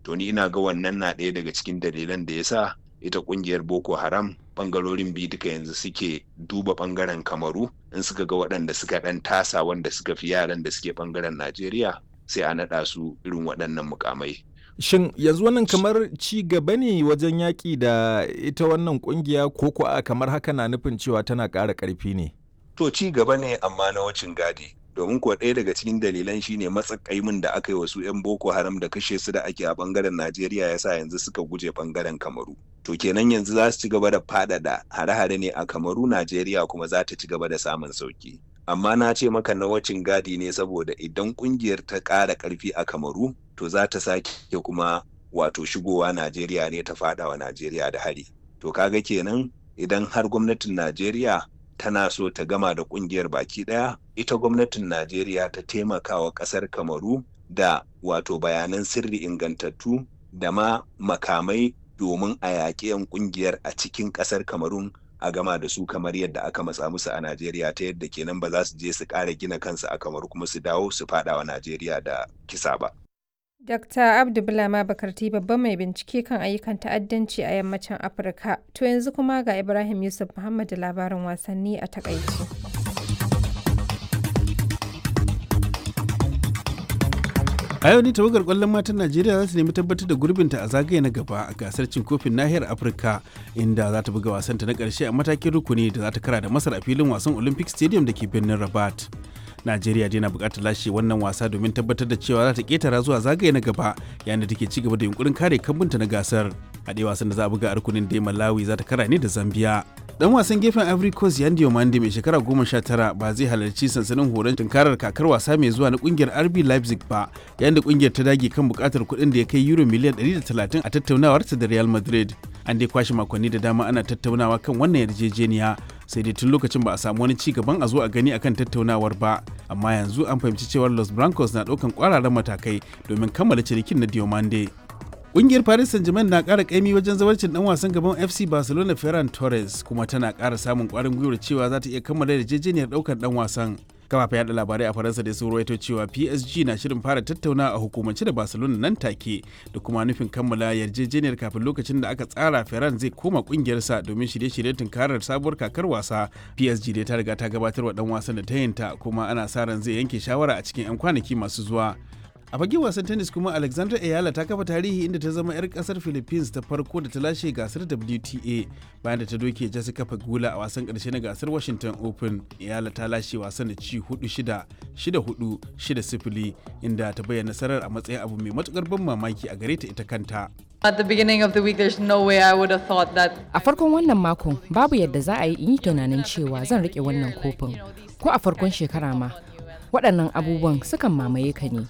to ni ina ga wannan na ɗaya daga cikin dalilan da ya sa ita ƙungiyar boko haram ɓangarorin biyu duka yanzu suke duba ɓangaren kamaru in suka ga waɗanda suka ɗan tasa wanda suka fi yaran da suke ɓangaren najeriya sai a naɗa su irin waɗannan mukamai Shin yanzu wannan kamar ci gaba ne wajen yaƙi da ita wannan ƙungiya ko ko a kamar haka na nufin cewa tana ƙara ƙarfi ne? To ci gaba ne amma na wacin gadi. Domin kuwa ɗaya daga cikin dalilan shine matsakaimin da aka yi wasu 'yan Boko Haram da kashe su da ake a ɓangaren Najeriya ya sa yanzu suka guje ɓangaren Kamaru. To kenan yanzu za su ci gaba da faɗaɗa hare-hare ne a Kamaru Najeriya kuma za ta ci gaba da samun sauki. Amma na ce maka na wacin gadi ne saboda idan ƙungiyar ta ƙara ƙarfi a Kamaru to za ta sake kuma wato shigowa Najeriya ne ta fada wa Najeriya da hari. To kaga kenan idan har gwamnatin Najeriya tana so ta gama da kungiyar baki daya, ita gwamnatin Najeriya ta taimaka wa kasar Kamaru da wato bayanan sirri ingantattu da ma makamai domin a yaƙi 'yan kungiyar a cikin kasar Kamarun a gama da su kamar yadda aka matsa musu a Najeriya ta yadda kenan ba za su je su ƙara gina kansu a Kamaru kuma su dawo su fada wa Najeriya da kisa ba. Dr. Abdu Bulama Bakarti babban mai bincike kan ayyukan ta'addanci a yammacin Afirka. To yanzu kuma ga Ibrahim Yusuf Muhammad da labarin wasanni a takaice. a yau ne tawagar kwallon matan najeriya za su nemi tabbatar da gurbinta a zagaye na gaba a gasar cin kofin nahiyar afirka inda za ta buga wasanta na karshe a matakin rukuni da za ta kara da masar a filin wasan olympic stadium da ke birnin rabat najeriya dai na bukatar lashe wannan wasa domin tabbatar da cewa za ta ketara zuwa zagaye na gaba yayin da take ci gaba da yunkurin kare kambunta na gasar a ɗaya wasan da za a buga a rukunin dai malawi za ta kara ne da zambia dan wasan gefen ivory coast yandy omande mai shekara goma sha tara ba zai halarci sansanin horon tunkarar kakar wasa mai zuwa na kungiyar rb leipzig ba yayin da kungiyar ta dage kan bukatar kuɗin da ya kai euro miliyan 130 a tattaunawarta da real madrid an dai kwashe makonni da dama ana tattaunawa kan wannan yarjejeniya sai dai tun lokacin ba a samu wani ci gaban a zo a gani akan tattaunawar ba amma yanzu an fahimci cewar los blancos na ɗaukan kwararan matakai domin kammala cinikin na diomande Ƙungiyar Paris Saint-Germain na ƙara ƙaimi wajen zawarcin ɗan wasan gaban FC Barcelona Ferran Torres kuma tana ƙara samun ƙwarin gwiwar cewa za ta iya kammala yarjejeniyar ɗaukar ɗan wasan. kafafen yada labarai a faransa da sun ruwaito cewa psg na shirin fara tattauna a hukumance da barcelona nan take da kuma nufin kammala yarjejeniyar kafin lokacin da aka tsara ferran zai koma kungiyarsa domin shirye-shiryen tunkarar sabuwar kakar wasa psg dai ta riga ta gabatar wa dan wasan da ta yinta kuma ana sa ran zai yanke shawara a cikin 'yan kwanaki masu zuwa a fage wasan tennis kuma alexandra ayala ta kafa tarihi inda ta zama 'yar kasar philippines ta farko da ta lashe gasar wta bayan da ta doke jessica pagula a wasan karshe na gasar washington open ayala ta lashe wasan da ci 4-6 6-4 6-0 inda ta bayyana nasarar a matsayin abu mai matukar ban mamaki a gare ta ita kanta At the beginning of the week, there's no way I would have thought that. A farkon wannan makon babu yadda za a yi in yi tunanin cewa zan rike wannan kofin ko a farkon shekara ma waɗannan abubuwan sukan mamaye ka ne